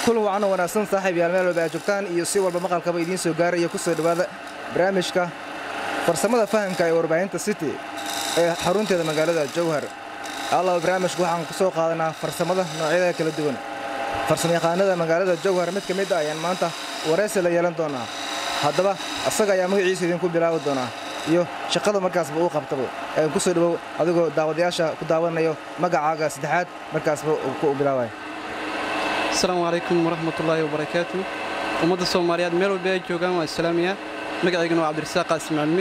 kul wacan wanaagsan saaxiib yaal meel walba aad joogtaan iyo si walba maqalkaba idiin soo gaaraya ku soo dhowaada barnaamijka farsamada fahamka ee warbaahinta city ee xarunteeda magaalada jowhar allaba barnaamijku waxaan ku soo qaadanaa farsamada noocyada kala duwan farsamayaqaanada magaalada jowhar mid ka mid a ayaan maanta waraysi la yeelan doonaa haddaba asaga ayaa magaciisa idinku bilaabi doonaa iyo shaqada markaasba uu qabtaba ku soo dhowow adigoo daawadayaasha ku daawanayo magacaaga saddexaad markaasba ku bilaabay asalaamu calaykum waraxmatullaahi wabarakaatu ummadda soomaaliyeed meel walba ay joogaan waa islaamiya magacaygana waa cabdirasaaq qaasim cilmi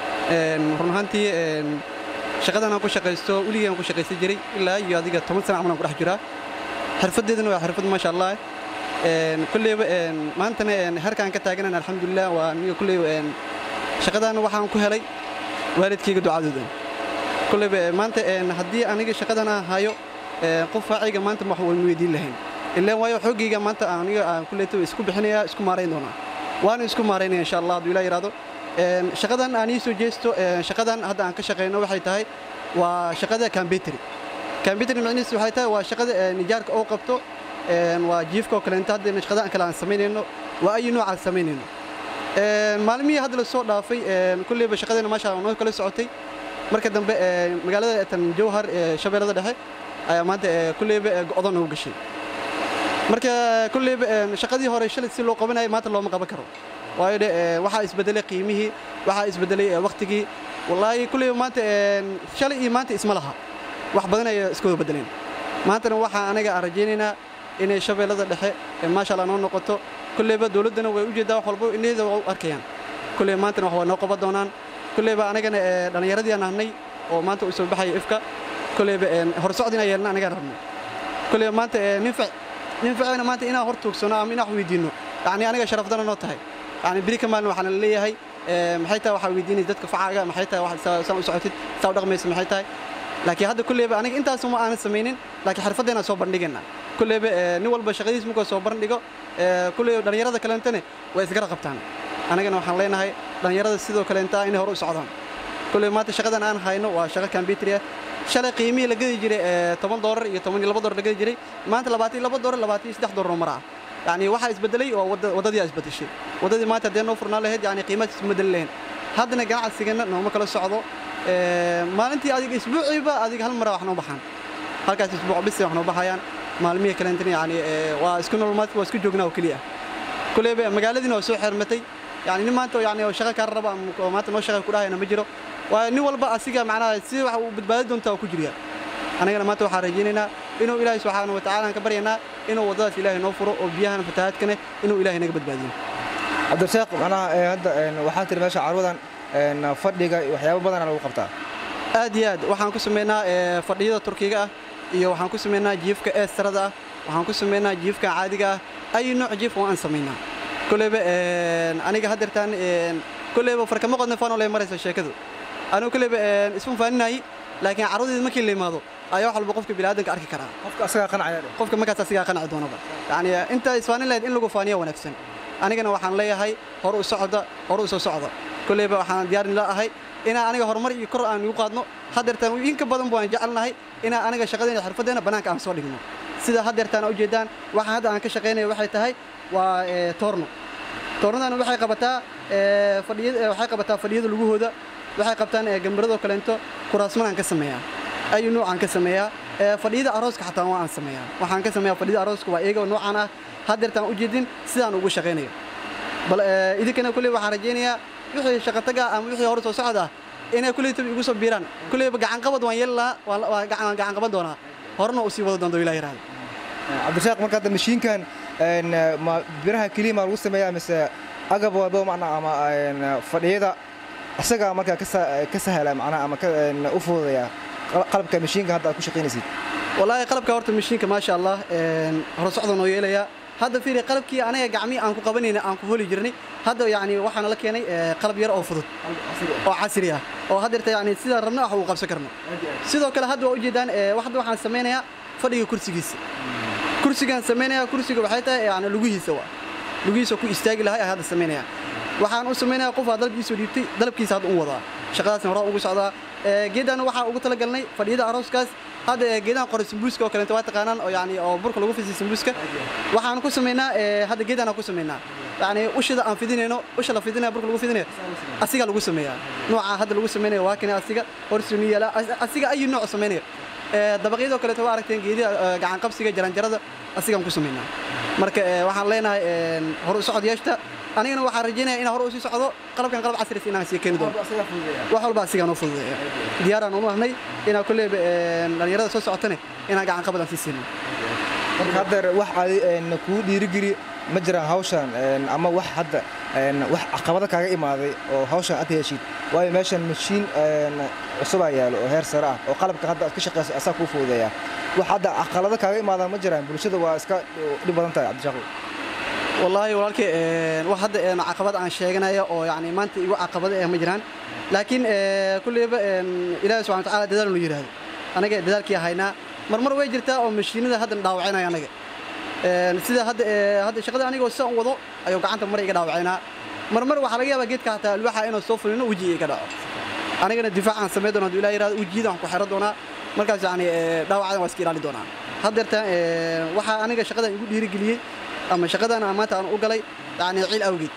run ahaantii shaqadan aan ku shaqaysto weligii aan ku shaqaysan jiray ilaa iyo adiga toban sana camal aan ku dhex jiraa xirfaddeedana waa xirfad maasha allah kulleyba maantana herkaan ka taaganan alxamdulilah waa aniga kulleyba shaqadan waxaan ku helay waalidkayga ducadooda kulleyba maanta haddii aniga shaqadan aan hayo qof faacayga maanta wax waynu weydiin lahayn ilaan waayo xoogayga maanta aniga aan kulleyta isku bixinaya isku maarayn doonaa waana isku maaraynaya insha allah hadduu ilaa yidhaahdo shaqadan aan ii soo jeesto shaqadan hadda aan ka shaqayno waxay tahay waa shaqada kambetri kambetri macnihiisu waxay tahay waa shaqada nijaarka oo qabto waa jiifka oo kaleenta hadda shaqada kale aan samaynayno waa ayi nooc aan samaynayno maalmihii hadda la soo dhaafay kulleyba shaqadeena maasha noo kala socotay marka dambe magaalada tan jowhar shabeellada dhexe ayaa maanta kulleyba go'do noogu gashay marka kulleyba shaqadii hore shalay si loo qabanayay maanta looma qaban karo waayo dhe waxaa isbedelay qiimihii waxaa isbedelay wakhtigii wallaahi kulleyba maanta shalay iyo maanta isma laha wax badan ay iska wada bedeleen maantana waxaa anaga aan rajaynaynaa inay shabeellada dhexe maasha allah noo noqoto kulleyba dowladdana way u jeeddaa wax walba inayda waa u arkayaan kulleyba maantana wax waa noo qaban doonaan kulleyba anagana dhallinyaradii aan ahnay oo maanta u soo baxaya ifka kulleyba horsocod inaan yeelna anagaan rabno kulleyba maanta ninfac ninfacayna maanta inaan hor tuugsano ama inaan wax weydiinno yacni aniga sharafdana noo tahay yacni beri ka maalin waxaana leeyahay maxay tahay waxaa weydiinaysa dadka facaaga maxay tahay saan u socotid saa u dhaqmaysa maxay tahay laakiin hadda kulleyba aniga intaasuma aanan samaynin laakiin xirfaddeenaan soo bandhigayna kulleyba nin walba shaqadiis markuu soo bandhigo kulleyba dhallinyarada kaleentane way isgara qabtaan anigana waxaan leenahay dhallinyarada sidoo kaleenta inay hore u socdaan kulleyba maanta shaqadan aan hayno waa shaqo kambitri ah shalay qiimihii la gadi jiray toban doolar iyo toban iyo laba doolar la gadi jiray maanta labaatan iyo laba doolar labaatan iyo saddex doolar mara ah yacni waxaa isbedelay oo waddadii aa isbedeshay waddadii maanta haddee noo furnaan lahayd yacni qiimahaas isma bedeli lahayn haddana ganacsigana nooma kala socdo maalintii adiga isbuuciiba adiga hal mara wax noo baxaan halkaas isbuuc bisi wax noo baxayaan maalmihii kalentana yacni waa isku nolomaadka waa isku joognaa oo keliya kulleyba magaaladiina waa soo xirmatay yacni nin maanta yacni oo shaqo kaa raba oo maanta noo shaqa ku dhahayana ma jiro waa nin walba asiga macnaha si wax uu badbaadi doontaa oo ku jirya anagana maanta waxaan rajaynaynaa inuu ilaahay subxaana wa tacaala aan ka baryaynaa inuu waddadaas ilaahay noo furo oo biyahan fatahaadkane inuu ilaahay naga badbaadiyo cabdirasaaq macnaha hadda waxaa tiri meesha carwadan fadhiga waxyaabo badana lagu qabtaa aad iyo aad waxaan ku samaynaa fadhiyada turkiga ah iyo waxaan ku samaynaa jiifka eestarada ah waxaan ku samaynaa jiifka caadiga ah ay nooc jiif oo aan samaynaa kulleyba aniga haddeertaan kulleyba farkama qodna faanoo lay maraysa sheekadu anigu kulleyba isma faaninaayi laakiin carwadeeda markii la yimaado ayaa wax walba qofka bini'aadanka arki karaa qofka asagaa qanacaya qofka markaas asigaa qanaci doonaba yacni inta isfaanin lahayd in lagu faaniya wanaagsan anigana waxaan leeyahay hor u socda hor u soo socda kulleyba waxaan diyaarin la ahay inaan aniga horumar iyo kor aan igu qaadno haddeertaan inka badan baan jecelnahay inaan aniga shaqadeena xirfaddeena bannaanka aan soo dhigno sida haddeertaan u jeedaan waxaan hadda aan ka shaqaynayo waxay tahay waa toorno toornadan waxay qabataa fadhiyada waxay qabataa fadhiyada lugahooda waxay qabtaan gambaradoo kaleento kuraasmanaan ka sameeyaa ayu noocaan ka sameeyaa fadhiyada arooska xataa waa aan sameeyaa waxaan ka sameeyaa fadhiyada arooska waa iyaga noocaan ah haddeertaan u jeedin sidaan ugu shaqaynayo bal idinkana kulley waxaan rajaynayaa wixii shaqataga ama wixii hore soo socda inay kulley tabi igu soo biiraan kulleyba gacanqabad waan yeeli lahaa waan gacan qaban doonaa horena u sii wada doonto ilah yiraahdo cabdirasaaq marka hadda mashiinkan ma biraha keliya maa lagu sameeyaa mise agab walba macnaa ama fadhiyada isagaa markaa ka sahla macnaha ama u fududaya qalabka mashiinka hadda aad ku shaqaynaysid wallaahi qalabka horta mashiinka maasha allah hore socda noo yeelaya hadda fiiri qalabkii anaga gacmii aan ku qabanayna aan ku holi jirnay hadda yacni waxaana la keenay qalab yar oo fudud oo casri ah oo haddeerta yacni sidaan rabna wax uu qabsan karno sidoo kale hadda waa ujeedaan hadda waxaan samaynayaa fadhiga kursigiisa kursigaan samaynayaa kursiga waxay tahay yacni lugihiisa waa lugihiisa ku istaagi lahay hadda samaynayaa waxaan u samaynayaa qofaa dalabkiisa dhiibtay dalabkiisa hadda u wadaa shaqadaasna horaa ugu socdaa geeddaana waxaa ugu talagalnay fadhiyada arooskaas hadda geedahan qore sambuuska oo kaleeto waa taqaanaan oo yani oo burka lagu fisiyo sambuuska waxaan ku samaynaa hadda geedaan ku samaynaa yani ushida aan fidinayno usha la fidinayo burka lagu fidinayo asiga lagu sameeyaa nooca hadda lagu samaynayo waa kani asiga horsuni yaala asiga ayu nooc samaynayo dabaqyadoo kaleeto waa aragteen geediha gacan qabsiga jaranjarada asigaan ku samaynaa marka waxaan leenahay hor u socod yeeshta anigana waxaan rajaynaya inaan hore usii socdo qalabkan qalab casris inaan sii keeni doono wax walba asigaan u fududeeya diyaaraan u nahnay inaan kolleyba dhallinyarada soo socotane inaan gacan qabad aan sii siinin marka haddeer wax adi kuu dhiirigeli ma jiraan hawshan ama wax hadda wax caqabado kaaga imaaday oo hawshan aad heshid waayo meeshan mashiin cusubaa yaalo oo heer sare ah oo qalabka hadda aad ka shaqayso asaa kuu fududeeya wax hadda caqalado kaaga imaadaan ma jiraan bulshada waa iska dhib badan tahay cabdishaaqo wallaahi walaalkay wax hadda caqabad aan sheeganayo oo yani maanta igu caqabado eh ma jiraan laakiin kulleyba ilaahi subxana watacaala dadaal nu yidhaahdo anaga dadaalkii haynaa marmar way jirtaa oo mashiinada haddan dhaawacinayo anaga sida hadda hadda shaqada anigoo sidan wado ayuu gacanta mar iga dhaawacaynaa marmar waxaa laga yaabaa geedka hataa alwaaxa inaan soo fulino weji iga dhaco anigana difaacaan samayn doona haduu ilaah yirahdo wejiyada aan ku xiro doonaa markaas yani dhaawacadan waa iska ilaali doonaa haddeertaan waxaa aniga shaqadan igu dhiirigeliyey ama shaqadan aan maanta aan u galay yani ciil awgeed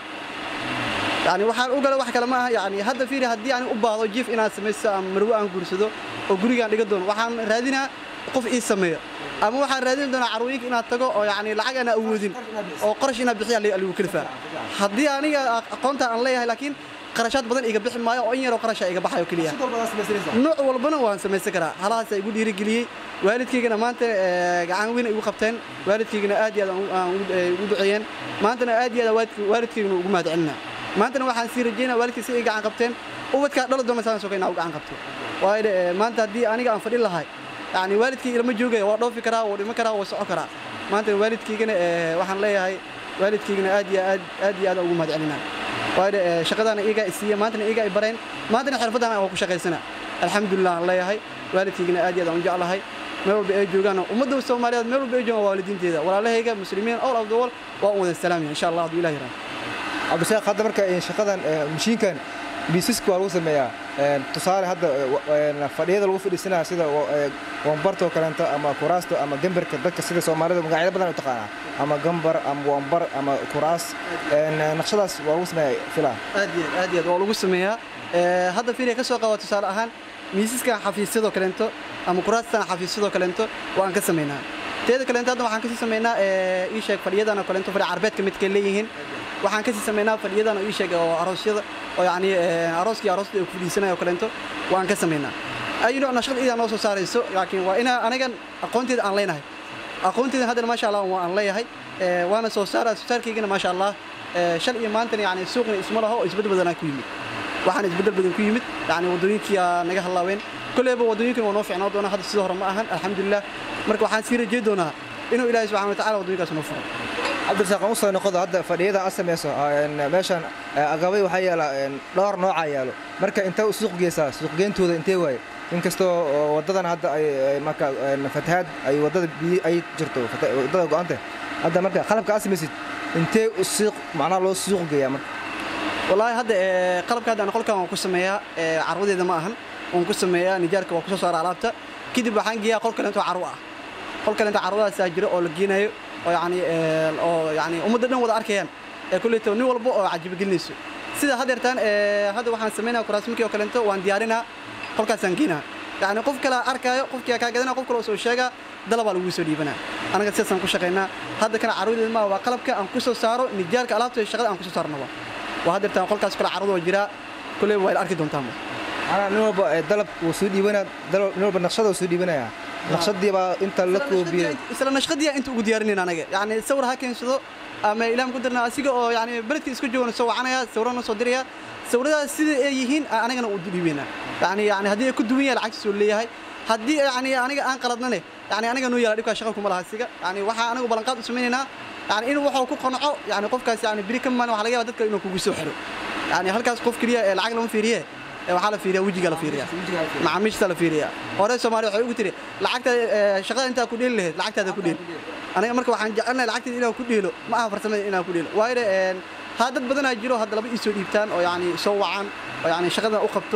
yani waxaan u galay wax kale ma aha yani hadda fiiri haddii aan u baahdo jiif inaan samaysto ama marwo aan guursado oo gurigaan dhiga doono waxaan raadinaa qof ii sameeyo ama waxaan raadin doonaa carwooyinka inaad tago oo yani lacag aan awoodin oo qarash inaad bixiya lagu kalifaa haddii aniga aqoonta aan leeyahay laakiin qarashaad badan iga bixi maayo oo in yaroo qarasha iga baxayo keliya nooc walbana waan samaysan karaa halahaasa igu dhiirigeliyey waalidkaygana maanta gacan weyn igu qabteen waalidkaygana aad iyo aad ugu duceeyeen maantana aad iyo aad waalidkaygana ugu mahad celinaa maantana waxaan sii rajaynaa waalidkay si ay gacan qabteen ubadkaa dhali doona saan sokayna u gacan qabto waayo maanta haddii aniga aan fadhin lahay yani waalidkay ilama joogaya waa dhoofi karaa waa dhimo karaa waa soco karaa maantana waalidkaygana waxaan leeyahay waalidkaygana aad iyo aad aad iyo aad ugu mahad celinaa waayo shaqadaana iyagaa isiiya maantana iyagaa i bareen maantana xirfadana waa ku shaqaysana alxamdulilah aan leeyahay waalidkaygana aad iyo aad aan u jeclahay meel walba ay joogaan ummadda soomaaliyeed meel walba ay joogaan waalidiinteeda walaalahayga muslimiin all of the world waa un wada salaamaya insha allah hadduu ilah yirahdo cabdishaaq hadda marka shaqadan mashiinkan biisiska waa lagu sameeyaa tusaale hadda fadhiyada lagu fadhiisanaya sida wambarta oo kaleento ama kuraasta ama gambarka dadka sida soomaalida magacyo badan u taqaanaa ama gambar ama wambar ama kuraas naqshadaas waa lagu sameeyaa filaa aad iyo aad iyo aad waa lagu sameeyaa hadda fiiriya ka soo qaba tusaale ahaan miisaskan xafiisyadoo kaleento ama kuraastan xafiisyadoo kaleento waan ka samaynaa teeda kaleento hadda waxaan kasii samaynaa ii sheeg fadhiyadan oo kaleento fadhi carbeedka midkay leeyihiin waxaan kasii samaynaa fadhiyadan oo ii sheeg oo aroosyada oo yani arooskii aroosta ay ku fadhiisanaya oo kaleento waan ka samaynaa ayu nooc nashqad idaa noo soo saarayso laakiin waa inaa anigan aqoonteeda aan leenahay aqoonteeda haddana maasha allah waan leeyahay waana soo saara soo saarkaygana maasha allah shal iyo maantana yani suuqna isma laho oo isbeddel badanaa ku yimid waxaan isbeddel badan ku yimid yani waddooyinkii naga hallaaween kolleyba waddooyinkan waa noo fiicnaa doonaa hadda sidoo hore ma ahan alxamdulilah marka waxaan sii rajay doonaa inuu ilaahay subxana wa tacala waddooyinkaas noo furo cabdirasaaq aan u soo noqodo hadda fadhiyada aad samayso meeshan agabay waxaa yaala dhowr noocaa yaalo marka intee u suuq geysaa suuqgeyntooda intee waaye inkastoo waddadan hadda ay marka fatahaad ay waddada biyo ay jirto waddada go'anta hadda marka qalabka aad samaysid intee suuq macnaha loo suuq geeyaa marka wallaahi hadda qalabka hadda qolkan waan ku sameeyaa carwadeeda ma ahan waan ku sameeyaa nijaarka waan ku soo saara alaabta kadib waxaan geeyaa qol kaleento carwo ah qol kaleento carwadaasaa jiro oo la geenayo oo yani oo yani ummadda dhan wada arkayaan ee kulleeto nin walba oo cajibagelinayso sida haddeertaan hadda waxaan samaynaa kuraasminkii oo kaleento waan diyaarinaa qolkaasaan geenaa yani qof kale arkaayo qofkii kaa gadanaa qof kale oo soo sheegaa dalabaa lagu soo dhiibanaa anaga sidaasaan ku shaqaynaa hadda kana carwadeeda maa waa qalabka aan ku soo saaro nijaarka alaabta shaqada aan ku soo saarnaba waa haddeertaan qolkaas kale carwada oo jiraa kulley waa arki doontaanba anaa nin walba dalab wuu soo dhiibanaa nin walba naqshada wuu soo dhiibanayaa naqshadii baa inta la koobiyey isla naqshadii inta ugu diyaarinayna anaga yani sawir ha keensado ama ilaam ku dirna asiga oo yani beledka isku joogana soo wacanaya sawirana soo diraya sawiradaas sida ay yihiin anagana u dhiibaynaa yani yani haddii ay ku duwan yahay lacagtiisa uu leeyahay haddii yani aniga aan qaladnane yani aniga noo yaala dhibkaa shaqa kuma laha asiga yani waxaa anagu ballanqaad u samaynaynaa yani in waxuu ku qanco yani qofkaas yani biri ka maan waxa laga yaba dadka inuu kugu soo xiro yani halkaas qof keliya ee lacag lama fiiriye waxaa la fiiriya wejiga la fiiriya macaamiishta la fiiriya hore soomaaliya waxay ugu tiri lacagta shaqada intaa ku dheeli lahayd lacagtaada ku dheel aniga marka waxaan jecelnahay lacagteeda inaan ku dheelo ma aha farsamada inaan ku dheelo waayo ha dad badanaa jiro hadda laba ii soo dhiibtaan oo yani soo wacaan oo yani shaqadan u qabto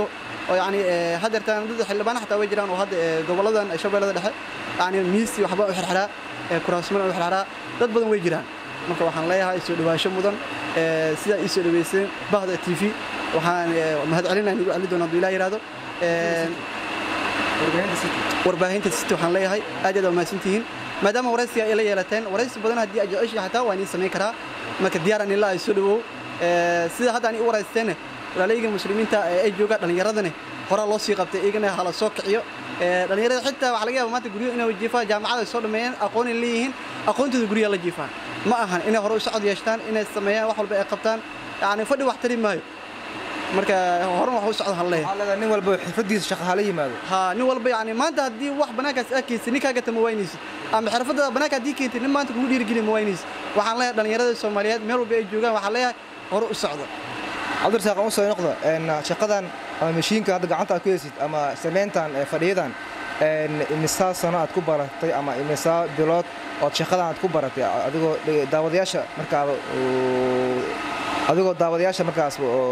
oo yacni haddeertaan dad xildhibaana xataa way jiraan oo hadda goboladan shabeellada dhexe yacni miisi waxba u xirxiraa kuraasmana u xirxiraa dad badan way jiraan marka waxaan leeyahay soo dhawaasho mudan sidaa ii soo dhaweyseen bahda t v waxaan mahadcelinahay nagu celi doona hadduu ilaa yidhaahdo warbaahinta city waxaan leeyahay aad aad waa mahadsantihiin maadaama waraysiga ay la yeelateen waraysi badan haddii aad jeceshihi xataa waa idiin samayn karaa marka diyaaran ilaa ay soo dhawow sida hadda ani u waraysteene walaalayga muslimiinta ay joogaan dhallinyaradane horaa loo sii qabtay iyagana hala soo kiciyo dhallinyarada xitaa waxaa laga yaaba maanta guryo inay jiifaan jaamacada ay soo dhammeeyeen aqoon ay leeyihiin aqoontooda guryaha la jiifaan ma ahan inay hore u socod yeeshtaan inay sameeyaan wax walba ay qabtaan yacni fadhi wax tari maayo marka horan wax u socda han leeyahay nin walba xirfadiisa shaqa hala yimaado ha nin walba yani maanta haddii wax banaankaas aa keensid nin kaaga tama waynaysid ama xirfadda banaanka haddii keentid nin maanta kugu dhiirigeli ma waynaysid waxaan leeyahay dhallinyarada soomaaliyeed meel walba ay joogaan waxaan leeyahay hore u socda cabdirasaaq u soo noqda shaqadan ama mashiinka hadda gacanta aad ku heysid ama samayntan fadhiyadan imisaa sano aad ku baratay ama imisaa bilood ood shaqadan aad ku baratay adigoo daawadayaasha markaaba adigoo daawadayaasha markaas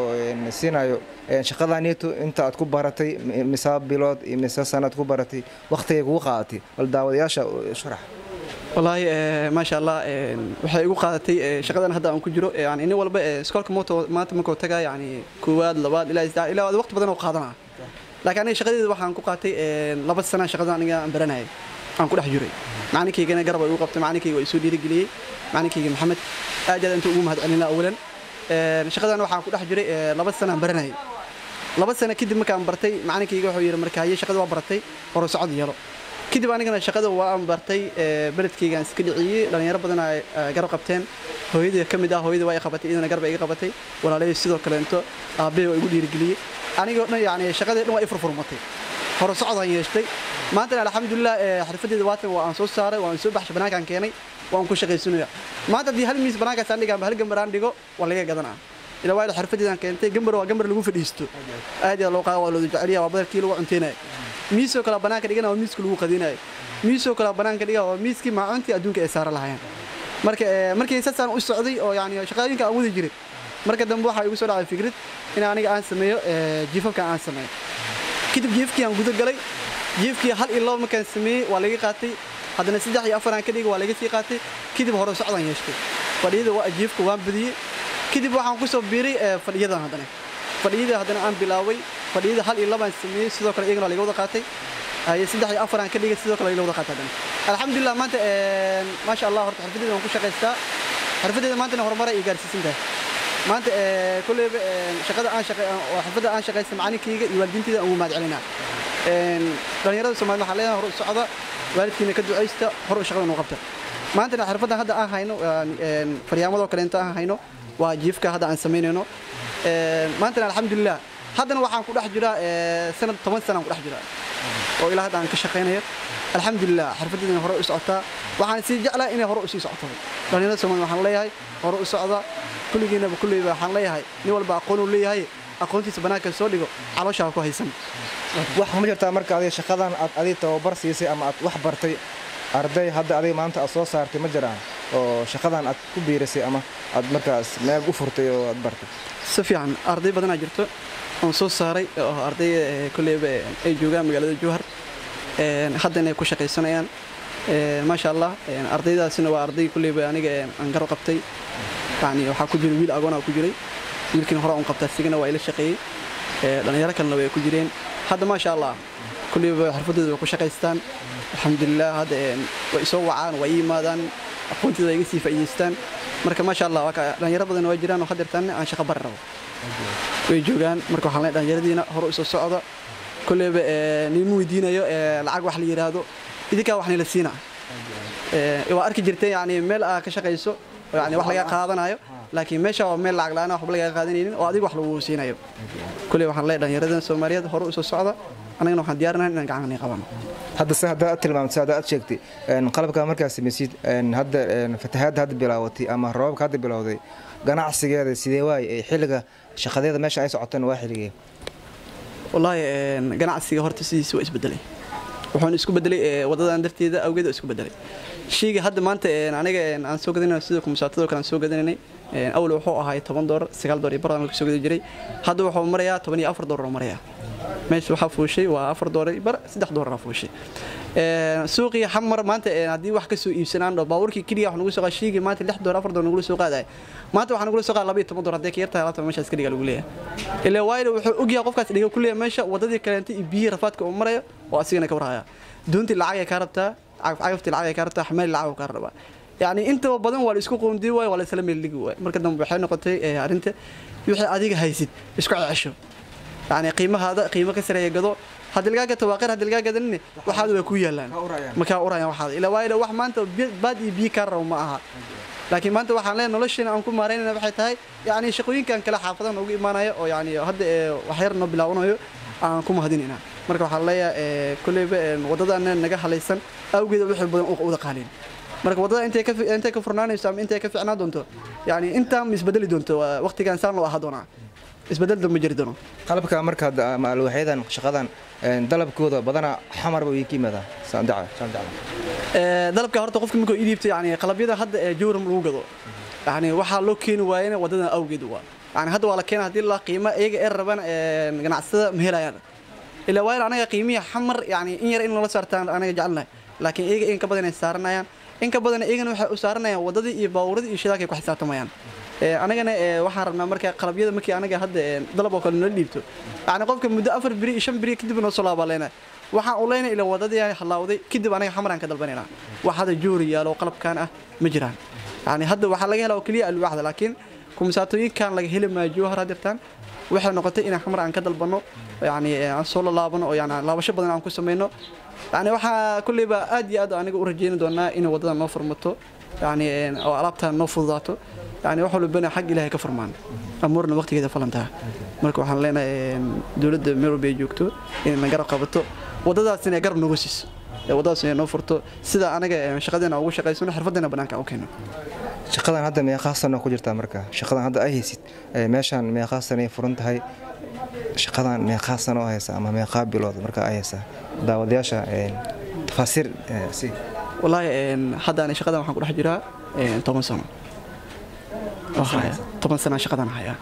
siinayo shaqadaaniito inta aad ku baratay imisaa bilood imisaa sano aad ku baratay wakhtigay kugu qaadatay bal daawadayaasha sharax wallaahi maasha allah waxay igu qaadatay shaqadan hadda aan ku jiro yani nin walba iskoolka moto maanta markuu tagaa yani koowaad labaad ilaa saddex ilaa waqti badan oo qaadanaa laakiin aniga shaqadeeda waxaan ku qaatay laba sana shaqadan aniga aan baranayay aan ku dhex jiray macalinkaygana garab ay igu qabtay macalinkayga waa isoo dhiirigeliyey macalinkayga maxamed aad aad inta ugu mahadcelinaa awalan shaqadan waxaan ku dhex jiray laba sana aan baranayay laba sana kadib markaan bartay macalinkayga wuxuu yidhi marka haye shaqada waa baratay hore socod yeelo kadib anigana shaqada waa aan bartay beledkaygaan iska dhiciyey dhallinyaro badan ay garab qabteen hooyadii ka mid ah hooyadii waa i qabatay iyadana garba iga qabatay walaalay sidoo kaleento aabbahay waa igu dhiirigeliyey anigoo dhan yani shaqadii dhan waa i furfurmatay hore socodaan yeeshtay maantana alxamdulilah xirfadeeda waatan waa aan soo saaray waa aan soo baxshay banaankaan keenay waan ku shaqaysanaya maanta haddii hal miis banaankaas aan dhiga hal gambar aan dhigo waa laga gadanaa ila waa xirfadeedaan keentay gambar waa gambar lagu fadhiisto aad yaa loo qaada waa looda jeceliya waa badarkii lagu cunteynaya miisoo kale banaanka dhigana waa miiska lagu qadinayo miisoo kale banaanka dhiga waa miiskii maacuntii adduunka ay saara lahayeen marka markii saasaan u socday oo yani shaqooyinka aan wadi jiray marka dambe waxaa igu soo dhacay fikrad in aniga aan sameeyo jiifafka aan sameeyo kadib jiifkii aan guda galay jiifkii hal iyo laba markaan sameeyey waa laga qaatay haddana saddex iyo afar aan ka dhigay waa laga sii qaatay kadib hore socdaan yeeshtay fadhiyada waa jiifka waan badiyey kadib waxaan ku soo biiray fadhiyadan haddana fadhiyada haddana aan bilaaway fadhiyada hal iyo labaan sameeyey sidoo kale iyagana waa laga wada qaatay haye saddex iyo afar aan ka dhigay sidoo kale laga wada qaatay haddana alxamdulilah maanta maasha allah horta xirfadeeda waan ku shaqaystaa xirfadeeda maantana horumar ay gaarsiisan tahay maanta kulleyba shaqada aan shaqay xirfadda aan shaqaysta macalinkayga iyo waalidiintayda aan ugu mahad celinaa dhallinyarada soomaalida waxaan leeyahay hore u socda waalidkiina ka ducaysta hore u shaqada noo qabta maantana xirfaddan hadda aan hayno faryaamadoo kaleento aan hayno waa jiifka hadda aan samaynayno maantana alxamdulilah haddana waxaan ku dhex jiraa sanad toban sana aan ku dhex jiraa oo ilaa hadda aan ka shaqaynayo alxamdulilah xirfaddeedana hore u socotaa waxaan sii jeclaa inay hore u sii socoto dhallinyarada soomaalida waxaan leeyahay hore u socda kulligiinaba kulleyba waxaan leeyahay nin walba aqoon uu leeyahay aqoontiisa banaanka soo dhigo calooshaa ku haysan wax ma jirtaa marka adiga shaqadan aad adiga tababar siisay ama aad wax bartay arday hadda adiga maanta aad soo saartay ma jiraan oo shaqadan aad ku biirisay ama aad markaas meel u furtay oo aad bartay si fiican arday badanaa jirto oon soo saaray oo arday kulleyba ay joogaan magaalada jowhar haddana ay ku shaqaysanayaan maasha allah ardaydaasina waa arday kulleyba aniga aan garo qabtay yani waxaa ku jiray wiil agoona ku jiray wiilkiina hore un qabta sigana waa ila shaqeeyey dhallinyaro kalena way ku jireen hadda maasha allah kulleyba xirfadooda way ku shaqaystaan alxamdulilah hadda way isoo wacaan way ii yimaadaan aqoontooda iga sii faa'iidaystaan marka maasha allah dhallinyaro badan waa jiraan oo haddeertaan aan shaqo bari rabo way joogaan marka waxaan leeyahay dhallinyaradiina hore usoo socda kulleyba niima weydiinayo lacag wax la yidhaahdo idinkaa wax nila siina waa arki jirtay yani meel aa ka shaqayso yani wax laga qaadanayo laakiin meesha waa meel lacag la'aan waxba laga qaadanaynin oo adiga wax lagu siinayo kulley waxaan leeyahay dhallinyaradan soomaaliyeed hore usoo socda annagana waxaan diyaarinahay inaan gacanani qabano hadda se hadda aad tilmaamtay hadda aad sheegtay qalabka markaad samaysid hadda fatahaadda hadda bilaawatay ama roobabka hadda bilowday ganacsigeeda sidee waaye ee xilliga shaqadeeda meesha ay socoteen waa xilligee wallaahi ganacsiga horta sidiisa waa isbedelay wuxuuna isku bedelay wadadan darteeda awgeed isku bedelay sheyga hadda maanta aniga aan soo gadanay sida kumsaatadoo kale aan soo gadanaynay awal wuxuu ahaa toban doolar sagaal doolar iyo bar aan soo gadan jiray hadda wuxuu marayaa toban iyo afar doolar oo marayaa meesha waxaa fuushay waa afar doolar bar saddex doolara fuushay suuqii xamar maanta haddii wax kasoo iibsanaan dho baabuurkii keliya wax nagu soo qaad shiigii maanta lix doolar afar doolar nagula soo qaadaya maanta waxaa nagula soo qaada laba iyo toban doolar haddii ka yartahay labaatan meeshaas ka dhiga lagu leeyahay ilaa waayo wuxuu ogyahay qofkaas dhiga ku leeyahay meesha wadadii kaleenta iyo biyihii rafaadka uu marayo oo asigana ka warhaya doontii lacag ay kaa rabtaa cagaftii lacag ay kaa rabtaa xamaali lacag kaa rabaa yacni intaba badan waa la isku qoondii waayo waa la isla meel dhigi waayo marka dambe waxay noqotay arrinta wixii adiga haysid isku cesho yacni qiimahaada qiimo ka sareeya gado haddii lagaa gato waa qeyr haddii lagaa gadanine waxaada way ku yaalaan makaa urayaan waxaada ilaa waayo wax maanta baad iyo biyo kaa rabo ma aha laakiin maanta waxaan leenahay nolosheena aan ku maaraynayna waxay tahay yacni shaqooyinkan kale xaafadaha noogu imaanaya oo yacni hadda wax yar noo bilaabanayo aan ku mahadinayna marka waxaan leeyahay kolleyba waddadana naga halaysan awgeeda wixii badan wada qaalin marka waddada intay ka intay ka furnaanayso ama intay ka fiicnaan doonto yacni intaa ma isbedeli doonto waqtigan saan loo ahaa doonaa isbedel ma jiri doono qalabka markaad ama alwaxyadan shaqadan dalabkooda badanaa xamar buu ka yimaadaa dalabka horta qofka markuu idiibto yani qalabyada hadda ee jowram lagu gado yani waxaa loo keeni waayena waddadan awgeed waa yani hadda waa la keena haddii la qiimo iyaga ee raban ganacsada ma helayaan ilaa waayo anaga qiimihii xamar yani in yar in loola saartaan anaga jecelnahay laakiin iyaga in ka badan ay saaranayaan in ka badan iyagana waxay u saaranayaan waddadii iyo baabuuradii iyo shidaalka ay ku xisaabtamayaan anagana waxaan rabnaa marka qalabyada markii anaga hadda dalab oo kale noo dhiibto yani qofka muddo afar biri iyo shan biri kadib noo soo laabaa leenahay waxaan u leynay ila wadadii halaawday kadib anaga xamaraan ka dalbanaynaa wax hadda joori yaalo qalabkan ah ma jiraan yani hadda waxaa laga helaa oo keliya alwaaxda laakiin kumsaatooyinkan laga heli maayo jowhar hadirtaan waxay noqotay inaan xamar aan ka dalbanno yani aan soo lalaabano oo yani laabasho badan aan ku samayno yani waxaa kulleyba aad iyo aad aniga u rajayni doonaa inay waddada noo furmato yani oo alaabtaan noo fududaato yani wax walbana xag ilaahay ka furmaan amuurna waqtigeeda falantaha marka waxaan leenahay dowladda meel walba ay joogto inay na garab qabato waddadaas inay garab nooga siiso waddadaas inay noo furto sida anaga shaqadeena ugu shaqaysano xirfadeena bannaanka u keeno shaqadan hadda meeqaa sano ku jirtaa marka shaqadan hadda ay haysid meeshaan meeqaa sano ay furan tahay shaqadan meeqaa sano oo haysa ama meeqaa bilood marka ay haysaa daawadayaasha tafaasiir si wallaahi hadda ani shaqadan waxaan ku dhex jiraa toban sano toban sana shaqadan hayaa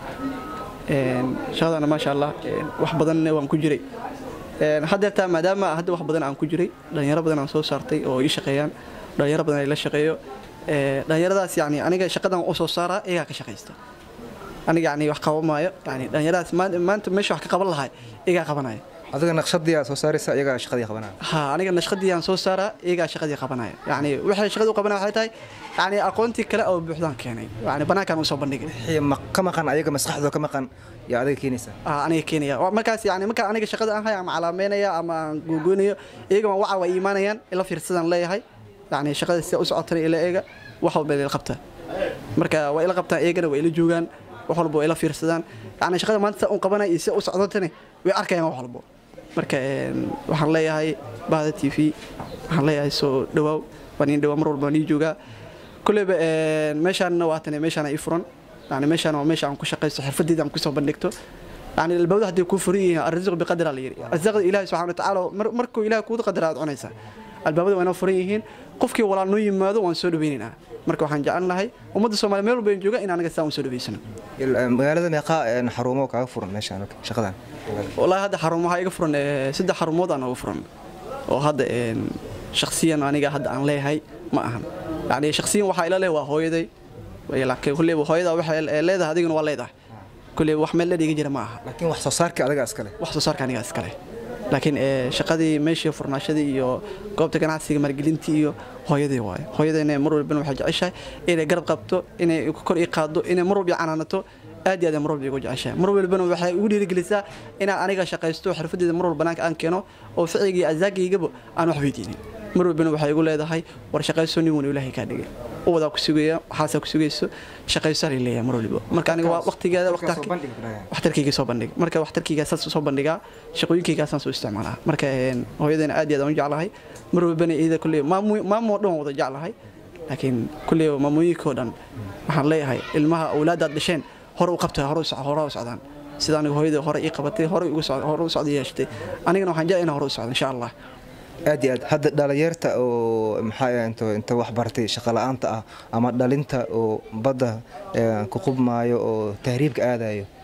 shaqadana maasha allah wax badanna waan ku jiray haddeertaa maadaama hadda wax badan aan ku jiray dhalinyaro badan aan soo saartay oo ii shaqeeyaan dhalinyaro badan ay la shaqeeyo dhalinyaradaas yani aniga shaqadan u soo saaraa iyagaa ka shaqaysta aniga yani wax qaban maayo yani dhalinyaradaas maanta meesha wax ka qaban lahay iyagaa qabanaya adiga naqshadii aad soo saaraysa iyagaa shaqadii qabanaya ha aniga naqshadii aan soo saaraa iyagaa shaqadii qabanaya yani waxay shaqadii u qabanaya waxay tahay yani aqoontii kale oo buuxdaan keenay yani banaankaan u soo bandhigay wixii ka maqan ayaga maskaxdooda ka maqan yaa adiga keenaysaa aniga keenaya markaas yani markaa aniga shaqada aan hay ama calaameynaya ama aan googoonayo iyagama waca way iimaanayaan ila fiirsadaan leeyahay yani shaqada sida u socotana ila eega wax walba ila qabtaa marka waa ila qabtaan iyagana waa ila joogaan wax walba waa ila fiirsadaan yani shaqada maanta sa un qabanaya iyo sida u socdotana way arkayaan wax walbo marka waxaan leeyahay bahda t v waxaan leeyahay soo dhawaaw waan iin dhawaa mar walba waan ii joogaa kulleyba meeshaanna waatane meeshaana ii furan yani meeshaan waa meesha aan ku shaqaysto xirfadeeda aan kusoo bandhigto yani albawda hadday kuu furan yihiin arrisqu biqadra la yidhi arsaaqda ilaahi subxana watacaala markuu ilahi kuuda qadara aad cunaysaa albaabada waa inoo furan yihiin qofkii walaal noo yimaado waan soo dhaweynaynaa marka waxaan jecel lahay ummadda soomaaliya meel walba aan jooga in anaga sidaa un soo dhaweysano magaalada meeqaa xarumo kaaga furan meeshaan shaqadan wallaahi hadda xarumaha iga furan saddex xarumood aan uga furan oo hadda shaksiyan aniga hadda aan leeyahay ma ahan yani shaksiyan waxaa ila leh waa hooyaday kulleyba hooyada waxay leedahay adiguna waa leedahay kulleyba wax meel ledhiga jira ma aha laakiin wax soo saarka adiga iskale wax soo saarka aniga iskale laakiin shaqadii meeshii furnaashadii iyo goobta ganacsiga maalgelintii iyo hooyadii waayo hooyadayna mar walbana waxay jeceshahay inay garab qabto inay kor ii qaaddo inay mar walba canaanato aad iyo aad mar walba igu jeceshahay mar walbana waxay igu dhiirigelisaa inaan aniga shaqaysto xirfadeeda mar walba banaanka aan keeno oo ficigii azaagaygaba aan wax weydiinin mar walbana waxay igu leedahay war shaqayso nin wan ilaahay kaa dhigay uwadaa ku sugaya waxaasaa ku sugayso shaqayso alay leeyahay mar waliba marka aniga waa waqtigeeda waxtarkayga soo bandhig marka waxtarkayga saas soo bandhigaa shaqooyinkaygaasaan soo isticmaalaa marka hooyadayna aad iyo aad aan u jeclahay mar walbana iyada kulley maamoo dhan wada jeclahay laakiin kulley maamooyinkoo dhan waxaan leeyahay ilmaha awlaadaad dhasheen hore u qabta hore u socdaan sida aniga hooyada hore ii qabatay hore u socda yeeshatay anigana waxaan jecel inaan hore u socdo insha allah aad iyo aad hadda dhalinyarta oo maxaa into inta wax bartay shaqola'aanta ah ama dhalinta oo badda ku qubmaayo oo tahriibka aadayo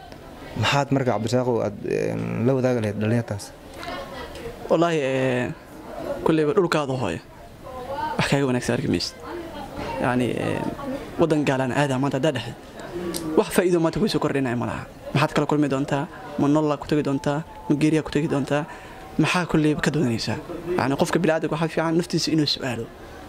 maxaad marka cabdirasaaqow aad la wadaagi lahayd dhallinyartaas wallaahi kulleyba dhulkaada hooyo wax kaaga wanaagsan arki maysid yacni waddan gaalaan aadaa maanta haddaa dhexdeed wax faa'iido maanta kuysoo kordhinaya ma laha maxaad kala kulmi doontaa ma nolla ku tegi doontaa ma geeriyaa ku tegi doontaa maxaa kulleyba ka doonaysaa yacni qofka bini'aadanka waxaa fiican naftiisa inuu su'aalo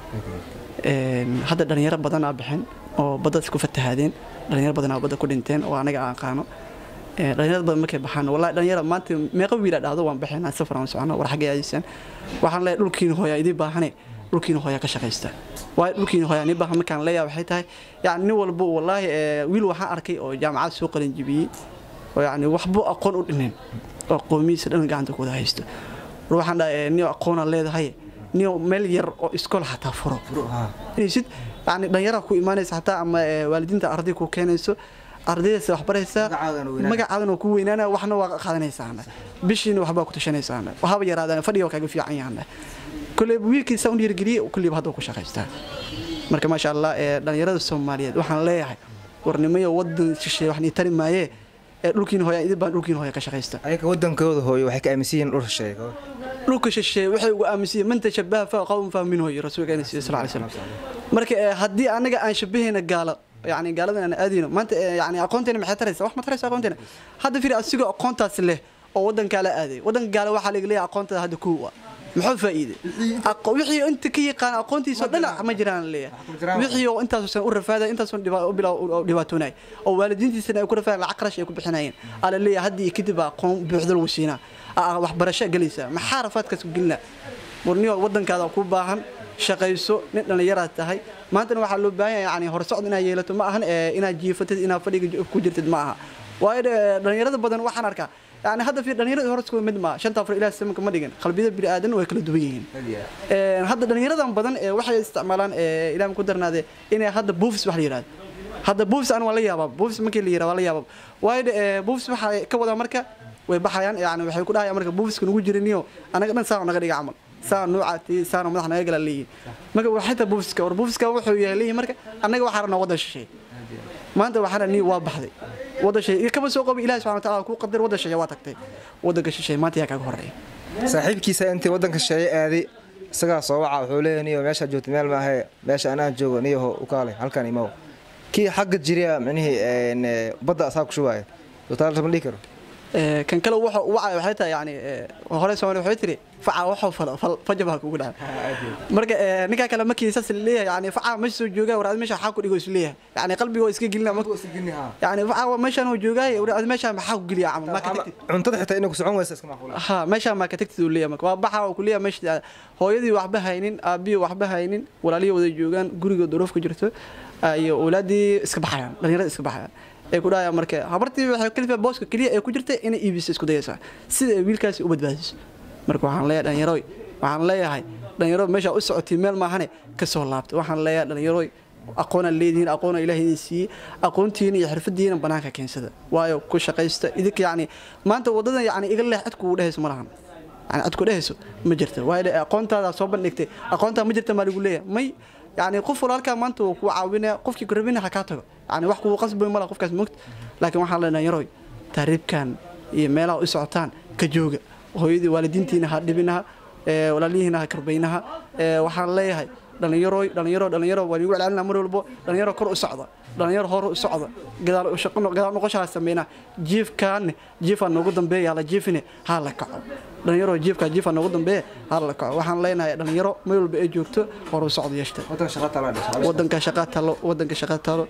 hadda dhallinyaro badanaa bixin oo baddas ku fatahaadeen dhallinyaro badanaa badda ku dhinteen oo anaga aan aqaano dhalinyarada badan markay baxaan wallahi dhalinyara maanta meeqa wiila dhahdo waan baxaynaa safar aan socono war xaggay aadaysan waxaan leeyahay dhulkiina hooyaa idii baahane dhulkiina hooyaa ka shaqaysta waayo dhulkiina hooyaa nii baahan markaan leeyahay waxay tahay yacni nin walba wallaahi wiil waxaan arkay oo jaamacad soo qalin jibiyey oo yacni waxbuu aqoon u dhinin oo qoomiyiisa dhan gacanta ku wada haysto war waxaan dhahay niyo aqoonaa leedahay niyo meel yar oo iskool xataa furo inaysid yacni dhalinyara ku imaanaysa xataa ama waalidiinta arday ku keenayso ardaydaas wax baraysaa magacaadan ku weynaana waxna waa qaadanaysaana bishiina waxbaa ku tashanaysaana waxaba yaraadaan fadhiga kaaga fiican yahaana kulleyba wiilkiisa u dhiirgeliye kulleyba hadda ku shaqaystaa marka maasha allah dhalinyarada soomaaliyeed waxaan leeyahay warnimayo wadan shisheeye wax nii tari maayee dhulkiina hooya idin baan dhulkiina hooya ka shaqaysta ayaga wadankooda hooyo waxay ka aaminsan yihiin dhul shisheeye dhulka shisheeye waxay ugu aaminsan yihiin man tashabaha fa qawm fahmin hooyo rasuulka ina sal alay slam marka haddii anaga aan shabahayna gaalo يعني قالوا أنا أدينه ما أنت يعني أقونتنا ما حترس واحد ما ترس أقونتنا هذا في أسيق أقونت له أو ودن قال أدي ودن قال واحد يقول لي أقونت هذا كوة محو فائدة أق وحي أنت كي قان أقونتي صد لا ما جران ليه وحي أنت سن أور فهذا أنت سن دبا بلا دباتوناي أو والدين سنة يكون فعل عقرش يكون بحناين على اللي هدي كتب قوم بحضر وسينا wax barasho galaysa maxaa rafaadkaas ku gelina warniyo wadankaada ku baahan shaqayso nin dhallinyaraad tahay maantana waxaa loo baahan yahay yani horsocod inaad yeelato ma ahan inaad jiifatid inaad fadhiga ku jirtid ma aha waayo dhallinyarada badan waxaan arkaa yani hadda fi dhallinyarada horska mid ma shanta afar ilaa samanka ma dhigan qalbiyada bini'aadan way kala duwan yihiin hadda dhallinyaradan badan waxay isticmaalaan ilaahay ku darnaade inay hadda buufis wax la yidhahdo hadda buufis aan waa la yaabaa buufis markii la yidhaha waa la yaabaa waayo buufis waxaa ka wadaa marka way baxayaan yani waxay ku dhahayaan marka buufiska nugu jiriniyo anaga dhan saa naga dhiga camal saa nuucaati saana madax naga gala leeyihin marka waxayta buufiska war buufiska wuxuu yahay leeyihin marka annaga waxaa rabnaa waddan shisheeye maanta waxaana nii waa baxday waddan shisheeye kaba soo qabi ilahi subxana wataala kuu qadar waddan shisheeye waa tagtay waddanka shisheeye maanta yaa kaaga horreeya saaxiibkiisa intii waddanka shisheeye aaday isagaa soo waca wuxuu leeyahay niyo meeshaa joogta meel maahe meesha anaan joogo niyaho u kaalay halkan imaw kii xagga jiriya micnihii badda asaa ku shubaaya taala ma dhihi karo kan kale wuxuu wacay waxay tahay yani hore Soomaali waxay tiri faca wuxuu falo fajaba kugu dhaca marka ninka kale markii saas leeyahay yani faca ma soo joogaa waraad meesha xaq ku dhigo is leeyahay yani qalbiga iska gelina ma yani faca meeshan uu joogay waraad meesha ma xaq geliya amal ma ka tagtid cuntada xitaa inuu socon waysa iska macquul ha meesha ma ka tagtid uu leeyahay waa baxa uu leeyahay meesha hooyadii waxba haynin aabiyo waxba haynin walaalihii wada joogaan guriga duruuf ku jirto iyo awlaadii iska baxayaan dhalinyarada iska baxayaan ay ku dhahayaan marka habartii waxay kalifa booska kaliya ay ku jirtay inay iibiso isku dayaysaa sida ay wiilkaasi u badbaadiso marka waxaan leeyahay dhalinyaroy waxaan leeyahay dhalinyaro meesha u socotay meel maahane ka soo laabta waxaan leeyahay dhalinyaroy aqoonaan leedihiin aqoona ilaahay idin siiyey aqoontiina iyo xirfadiina banaanka keensada waayo ku shaqaysta idinka yacni maanta waddadan yacni iga leex cid kugu dhehayso ma lahan yani cid ku dhehayso ma jirta waayo aqoontaada soo bandhigtay aqoontaa ma jirta maa lagu leeyahay may يعني qof walaalkaa maanta uu ku caawinaya qofkii ku rabina ha kaa tago yani wax kugu qasbay mala qofkaas moogta laakiin waxaan leenahay yaroy taariibkan iyo meelaha u socotaan ka jooga hooyadii waalidiintiina ha dhibinaha walaalihiina ha karbaynaha waxaan leeyahay dhalinyaro dhalinyaro dhalinyaro waan igu celcelinaa mar walbo dhalinyaro kor u socda dhalinyaro hor u socda gadaal gadaal noqoshaa sameynaa jiifkaanne jiifaa noogu dambeeya la jiifine ha la kaco dhalinyaro jiifka jiifaa noogu dambeeya ha la kaco waxaan leenahay dhalinyaro meel walba ay joogto hor u socda yeeshta wadanka shaqa talo wadanka shaqa talo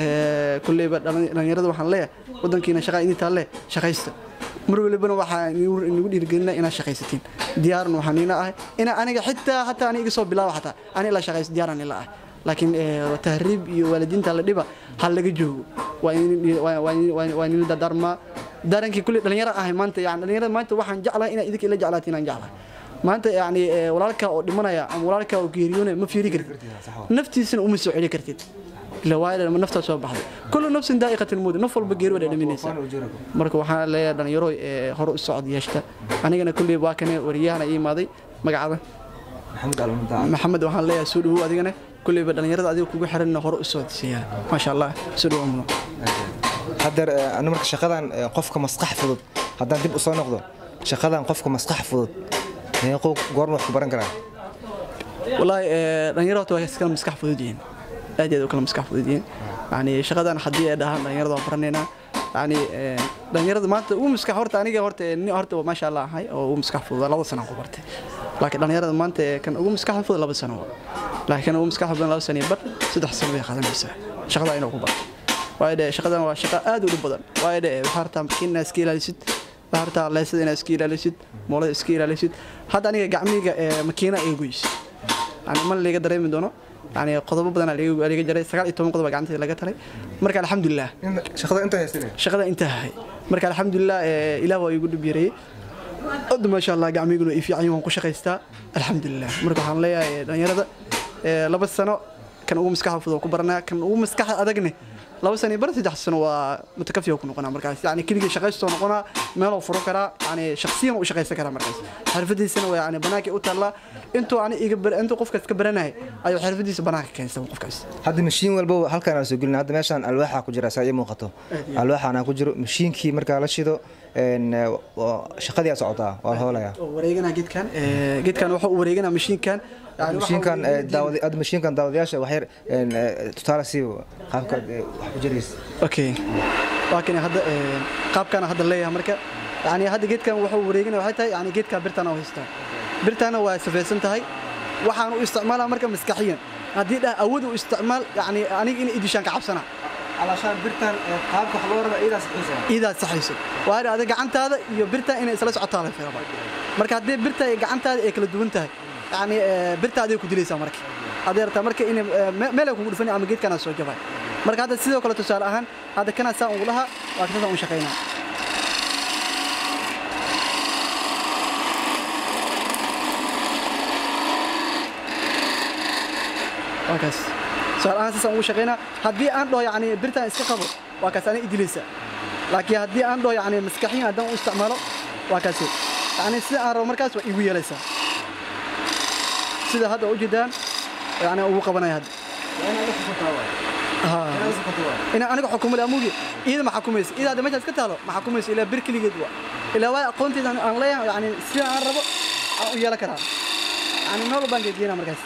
kulleyba dhalinyarada waxaan leeyahay wadankiina shaqa idin taale shaqaysta mar walibana waxaa nagu dhiirigelina inaad shaqaysatiin diyaarna waxaan ina ahay ina aniga xitaa hataa ani iga soo bilaabo xataa ani la shaqaysto diyaaran ila ah laakiin tahriib iyo waalidiinta la dhiba ha laga joogo waa nila dardaarmaa darankii kulli dhalinyaro ahay maanta yani dhalinyarada maanta waxaan jeclahay inaad idinka ila jeclaatiin aan jeclahay maanta yani walaalka oo dhimanaya ama walaalka oo geeriyoonaya ma fiiri kartid naftiisana uma soo celi kartid ila waayo naftaa soo baxday kullu nafsin daa'iqatul mawt naf walba geeri wada dhaminaysa marka waxaan leeyahay dhalinyaro hore u socod yeeshta anigana kulli waa kane wariyahana ii imaaday magacada maxamed waxaan leeyahay soo dhawow adigana kulleyba dhalinyarada adiga kugu xiranna hore u socodsiiyaa maasha allah soo dhawow haddeer eh, anu marka shaqadan eh, qofka maskax fudud haddaan dib u soo noqdo shaqadan qofka maskax fudud meequu goorma wax ku baran karaa wallaahi ee, dhalinyaro horta waa iskala maskax fudud yihiin aad iyo aad u kala maskax fudud yihiin yani shaqadan haddii ay dhahaan dhalinyarada waan baranaynaa yani ee, dhalinyarada maanta ugu maskax horta aniga horta ee, nin horta maasha allah ahay oo ugu maskax fudud laba sano aan ku bartay laakiin dhalinyarada maanta ee, kan ugu maskax fudud laba sano waa. laakiin kan ugu maskax badan laba sano iyo bar saddex sano bay qaadanaysaa shaqada inuu ku barto waayo dhe shaqadan waa shaqo aad u dhib badan waayo dhe waxaa rabtaa makiin inaad iska ilaalisid waxaa rabtaa leesada inaad iska ilaalisid moolada iska ilaalisid hadda aniga gacmiyga ee makiina ay goysid yani ma liga dareemi doono yani qodobo badan liga jaray sagaal iyo toban qodob baa gacanteeda laga taray marka alxamdulilah In- shaqada inta haysane shaqada intaa ahay marka alxamdulilah ee, ilaah waa igu dhib yareeyey hadda maasha allah gacmiguna ii fiican yihiin, waan ku shaqaystaa alxamdulilah marka waxaan leeyahay ee, dhalinyarada ee, laba sano kan ugu maskaxda fudud ku baranaa kan ugu maskaxda adagne laba sano iyo bar saddex sano waa mutakafiya ku noqonaa markaas yani keligii shaqaystoo noqonaa meeloo furo karaa yani shaksiyan u shaqaysan karaa markaas xirfadiisana waa yani banaankay u taallaa intuu ani iga bar- intuu qofkaas ka baranayay ayuu xirfadiisa banaanka keensan qofkaas hadda mashiin walba halkaan aan soo gelina hadda meeshaan alwaaxa ku jira saa ii muuqato alwaaxaan ku jiro mashiinkii markaa la shido een, eh, waa- shaqadii aa socotaa waa la hoolayaa oo wareegana geedkan ee, geedkan wuxuu u wareegana mashiinkan yani waxa mashiinkan uu- eh, daawada hadda mashiinkan daawadayaasha wax yar een, eh, tusaale sii qaabka eh, wax ku jiraysa okay waa kan hadda ee, qaabkan hadda leeyahay marka yani hadda geedkan wuxuu wareegana waxay tahay yani geedka birtana u haystaa birtana waa safaysan tahay waxaan u isticmaalaa marka maskaxiyan haddii dhah awood u isticmaal yani aniga in idishaan ka cabsana alaashaan birtan qaabka wax loo raba iidaas xiisa iidaad saxayso waa in adiga gacantaada iyo birta inay isla socotaa la fiiraba marka haddii birta iyo gacantaada ay kala duwan tahay yani ee, birta adiga ku dilaysaa marka haddii rabtaa marka in meel ay kugu dhufan ama geedkana soo jabay marka hadda sidoo kale tusaale ahaan hadda kana saan ugu lahaa waa kasaan u shaqaynaa waa kaas tusaale ahaan saasaan ugu shaqaynaa haddii aan dhaho yani birtaan iska qabo waa kaas ana idilaysa laakiin haddii aan dhaho yani maskaxiyan haddaan u isticmaalo waa kaasi yani sida aan rabo markaas waa igu yeelaysaa sida hadda ujeedaan yani ugu qabanaya hadda ها ina aniga xukumo leh amugi iyada ma xukumayso iyada hadda meeshaas ka taalo ma xukumayso ilaa bir keligeed waa ilaa waa aqoonteeda aan leeyahay yani sida aan rabo aan u yeelan karaa yani meel walbaan geedgeena markaas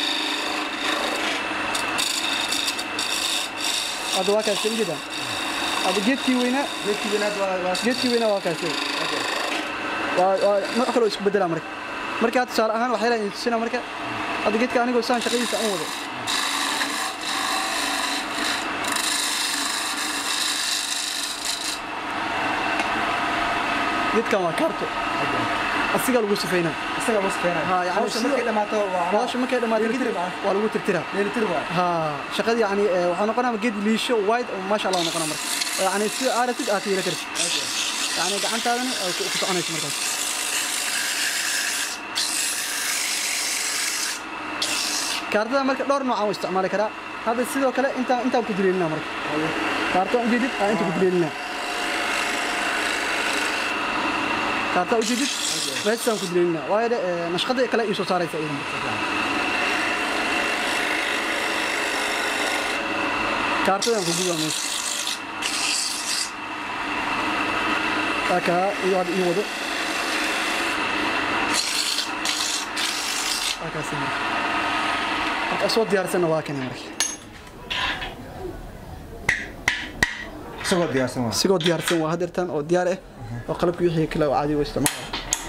hadda waa kaas ujeedaan hadda geedkii weynaa geedkii weynaad waa waa geedkii weynaa waa kaas waa waa nooc kale oo isku bedelaa marka marka hadda tusaale ahaan waxay leeyihin tusina marka hadda geedka anigoo saan shaqadiisa aan wado geedkan waa kaarto asigaa lagu sifeynaa isaga bas feena Ha, yani hawsha sida- markay dhamaato waa nolosha markay dhamaato Dheelitir kadib macna. waa lagu tirtiraa dheelitir waa ها شقدي يعني آه، waxaa noqonaa geed liisho wide oo ma sha Allah noqonaa marka yani sida aaratid aad yeelan kartid yani gacantaadana ay ku ku soconayso markaas kaartada marka dhowr nooc aan u isticmaali karaa hadda sidoo kale intaan intaan ku dileelinaa marka kaartada ujeedid aan inta ku dileelinaa kaartada ujeedid meeshaan ku dileelinaa waayo de, eh, nashqada kale ii soo saaraysa iyadan marka kaartadan ku gudaa meesha aka iyo hadda ii wado akaasi marka marka soo diyaarsanna waa kane marka isagoo diyaarsan waa isigoo diyaarsan waa hadeertan oo diyaar ah oo qalabkii wixii kale oo caadi u isticmaala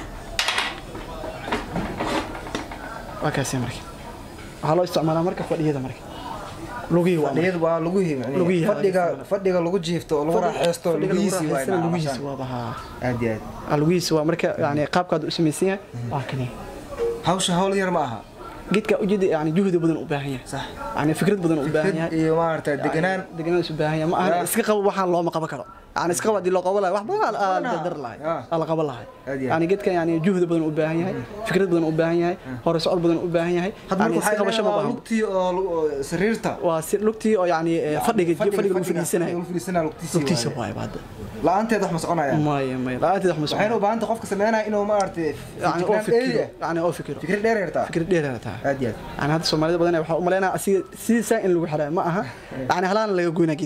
waa kaasi marka waxaa loo isticmaalaa marka fadhiyada marka lugihii waa marka. fadhiyadu waa lagu himi Lugihi, fadhiga fadhiga lagu jiifto oo lagu raaxeysto Fadhiga lagu lugihiisi waa raaxaystana inaa lugihiisi calaashaan. waa bahaa aad iyo aad lugihiisi waa marka yani qaabkaad u samaysan yahay waa kane hawsha hawl yar ma aha geedka ujeeda yani juhdi badan u baahan yahay sax yani fikrad badan u baahan yahay iyo maaragtay deganaan deganaan isu baahan yahay ma aha iska qabo waxaan looma qaban karo yani iska qabo haddii loo qaban lahay wax badan aa la dar lahay Ah. aa la qaban lahay Aad iyo aad. yani geedkan yani juhdi badan u baahan yahay fikrad badan u baahan yahay hore socod badan u baahan yahay hadda yani marka iska qabasho ma waxaa baahan lugtii oo lu- oo sariirta waa si lugtii oo yani eh, fadhiga fadhiga lagu fadhiisanayo lagu fadhiisanayo lugtiisa lugtiisa waaye. waay hadda la-aanteed wax ma soconaya maya maya la'aanteed wax ma waxayna socon u baahan tahay qofka sameynaya inuu maaragtay yani oo fikiraan dheeri fikiro ah. yani oo fikiro fikir dheer yartaa fikir dheer ay tahay aad iyo aad يعني هذا الصوماليين بدنا waxaa u maleynaa asiga sidiisa in lagu xirayo ma aha yani halaan laga goynaa geedka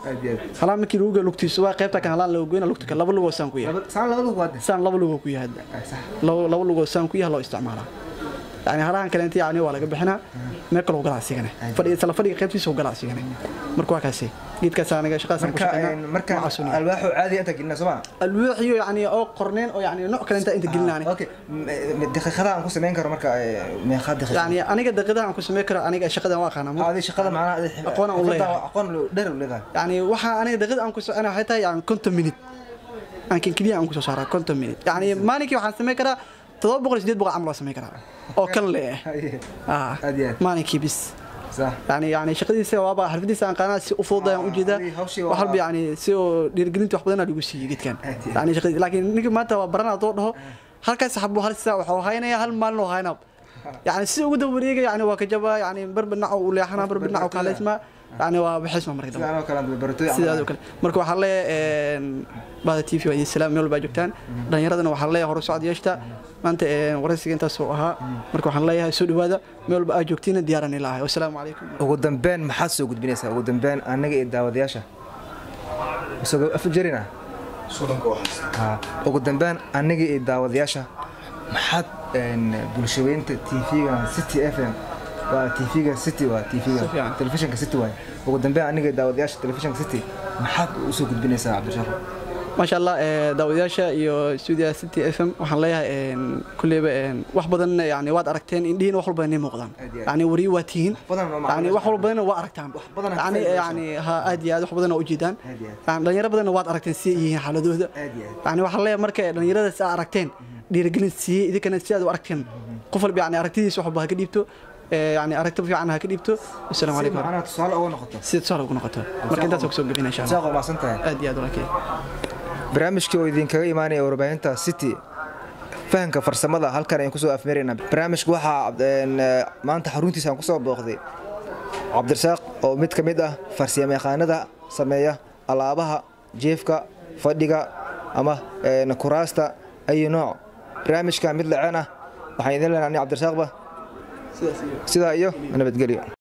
aad iyo aad halaan markii lagu geeyo lugtiisa waa qaybta kan halaan lagu goyna lugta kan laba lugoo saan ku yahay Laba- saan laba lug waade saan laba lugoo ku yahay hadda Ay, sax laba laba lugoo saan ku yahay loo isticmaalaa yani halahan kaleenta yani waa laga bixinaa meel kale u galaa asigane fadhiga isla fadhiga qaybtiisa u galaa asigane marka waa kaasi geedkaas aniga shaqadaas ku marka een, shaqeynaa marka waxaa sunniya. alwaaxo caadi inta gelina soo ma alwaaxiyo yani oo qorneen oo yani nooc kale inta inta gelinaani okay M- m- daqiiqadaha aan ku samayn karo marka ee, meeqa daqiiqa yani aniga daqiiqadaha aan ku sameyn karo aniga shaqadan waa aqaanaa adi shaqada macnaha adi- Aqoon aan u xirfadda leeyahay. aqoon dheer u leedahay yani waxaa aniga daqiiqada aan ku socona waxay tahay yani konton minute aan kan keliya aan ku soo saaraa konton minute yani maalinkii waxaan sameyn karaa todoba boqol iyo sideed boqol camal waa sameyn karaa oo kan le eh Haye, Ah, Aad iyo aad. maalinkii bis sax yani yani shaqadiisa waaba xirfadiisa aan qaanaa si u fudud ayaan ujeedaa Ah, hawshii waa- wax walba yani si oo dhiirigelinta wax badan lagu siiyey geedkan Aad iyo aad. yani shaqadii laakiin ninka maanta waa baranaa doo dhaho halkaas xabo hal saa waxuu haynaya hal maalin oo haynaa yani si ugu daba wareega yani waa ka jabaa yani barba dhinac u leexanaa barba dhinac u kaaleysmaa yani waa bixisma marka dambe sidaan oo kale aan baratooy sidaas oo kale marka waxaa leeyahay bahda t v waa idin salaam meel walbaa joogtaan dhallinyaradana waxaa leeyahay hore socod yeeshta maanta een, waraysiga intaas oo ahaa marka waxaan leeyahay soo dhawaada meel walba aad joogtiina diyaaran ilaahay wasalaamu calaykum ugu dambeyn maxaad soo gudbinaysaa ugu dambeyn anaga iyo daawadayaasha isagoo afjarina Ha, ugu dambeyn aniga iyo daawadayaasha maxaad een, bulshaweynta tv-ga city f m waa tv-ga city waa Si tv-ga fiican. telefishinka city waay ugu dambeyn aniga iyo daawadayaasha telefishinka city maxaad usoo gudbinaysaa cabdishaaq maasha allah ee, daawadayaasha iyo stuudiyaha city f m waxaan leeyahay een, kulleyba een, wax badan yani waad aragteen indhihiina wax walba inay muuqdaan Aad iyo aad. yani wariyo waa tihiin badan oo macluumaad yani wax walbana waa aragtaan badan aad yani faa'iidayso. yani ha aad iyo aad wax badan oo ujeedaan Aad iyo aad. yani dhalinyaro badanna waad aragteen si ay yihiin xaaladooda Aad iyo aad. yani waxaan leeyahay marka dhalinyaradaas aa aragteen dhiirigelin siiyey idinkana si aad u aragteen qof walba yani aragtidiisa wax walba ha ka dhiibto ee, yani aragti fiican ha ka dhiibto wasalaamu si calaykum macnaha tusaale uga noqoto sida tusaale ugu noqoto marka intaas kusoo gebina insha allah saaq waa maasan tahay aad iyo aad walaalkay barnaamijkii oo idinkaga imaanaya warbaahinta city fahanka farsamada halkan ayaan kusoo afmeeraynaa barnaamijka waxaa een, eh, maanta xaruntiisa aan kusoo booqday cabdirasaaq oo mid ka mid ah farsamayaqaanada sameeya alaabaha jeefka fadhiga ama een, kuraasta ayu nooc barnaamijka mid laceen ah waxaan idin leenahay cabdirasaaqba sidaas iyo sidaa iyo nabadgelyo